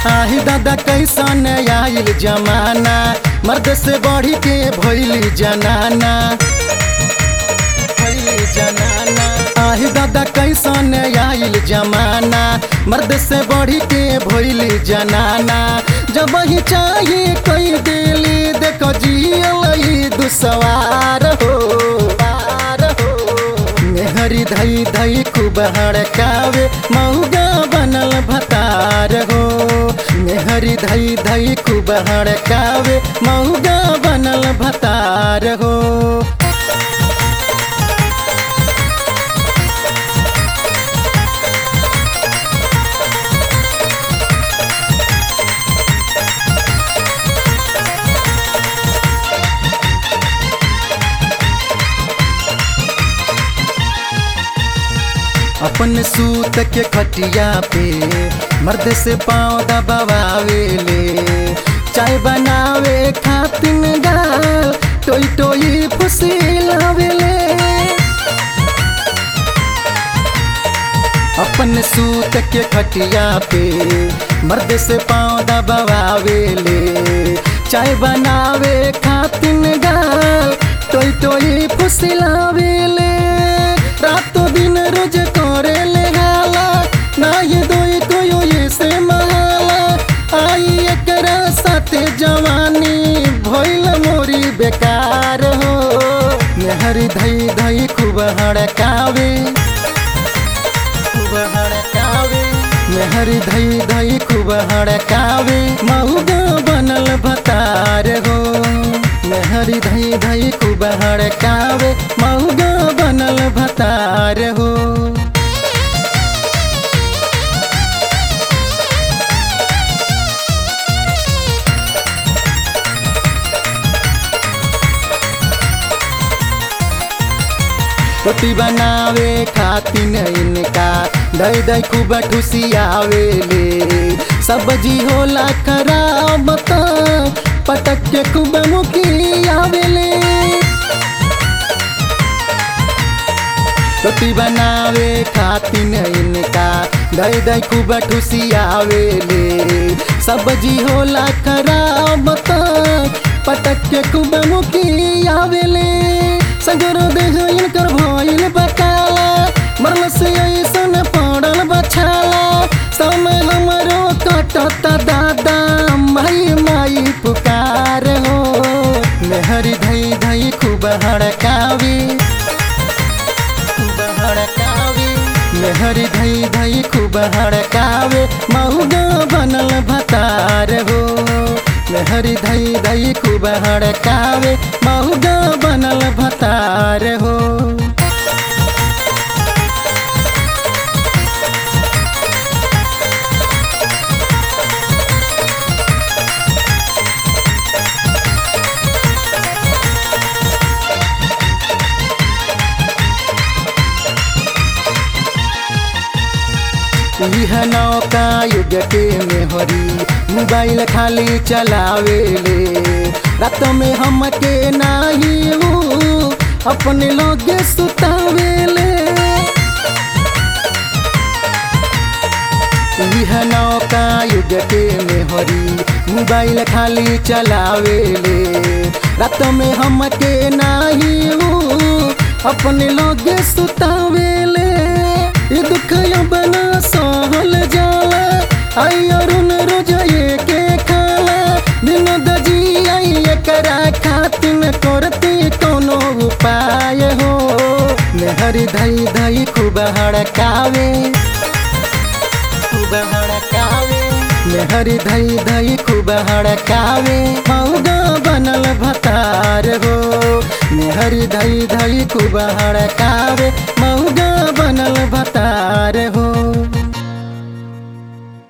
आही दादा कैसन आइल जमाना मर्द से बढ़ी के भइली जनाना भइली जनाना आही दादा कैसन आइल जमाना मर्द से बढ़ी के भइली जनाना जब ही चाहिए कोई दिली देखो जियल दुसवार हो पार हो मेहरी धई धई खूब हड़कावे मऊगा बनल भतार हो मेहरी धई धई खूब हड़कावे मऊगा बनल भतार हो अपन सूत के खटिया पे मर्द से पाँव दबावे ले चाय बनावे खातिन गाल टोई टोई फुसिलावे ले अपन सूत के खटिया पे मर्द से पाँव दबावे ले चाय बनावे खातिन गाल टोई टोई फुसिलावे ले रातों दिन रोज करे ले हाला ना ये दोई कोयो ये से महाला आई एकरा साथे जवानी भइल मोरी बेकार हो मेहरी धई धई खूब हड़कावे खूब हड़कावे मेहरी धई धई खूब हड़कावे मऊगा बनल भतार हो मेहरी धई धई खूब हड़कावे मऊगा बनल भतार हो रोटी बनावे खातिन इनका दई दई खूब ठुसियावे ले सब्जी होला खराब त पटक के खूब मुखियावे ले रोटी बनावे खातिन इनका दई दई खूब ठुसियावे ले सब्जी होला खराब त पटक के खूब मुखियावे ले सगर देह इनकर भइल बकाला मरल से ऐसन पड़ल बछाला समय हमरो कटत दादा माई माई पुकार हो मेहरी धई धई खूब हड़कावी खूब हड़कावी मेहरी धई धई खूब हड़कावे मऊगा बनल भतार हो मेहरी धई धई खूब हड़कावे मऊगा बनल भतार हो यह नौका युग के मेहरी मोबाइल खाली चलावे ले रात में हम के नाही हूँ अपने लोग सुतावे ले यह नौका युग के मेहरी मोबाइल खाली चलावे ले रात में हम के नाही हूँ अपने लोग सुतावे ले ये दुख बना सहल जाला आई अरुण रोज ये के खाला दिन दजी आई एकरा खातिन करती कोनो उपाय हो मेहरी धई धई खूब हड़कावे खूब हड़कावे मेहरी धई धई खूब हड़कावे मऊगा बनल भतार हो मेहरी धई धई खूब हड़कावे मऊगा बनल भतार हो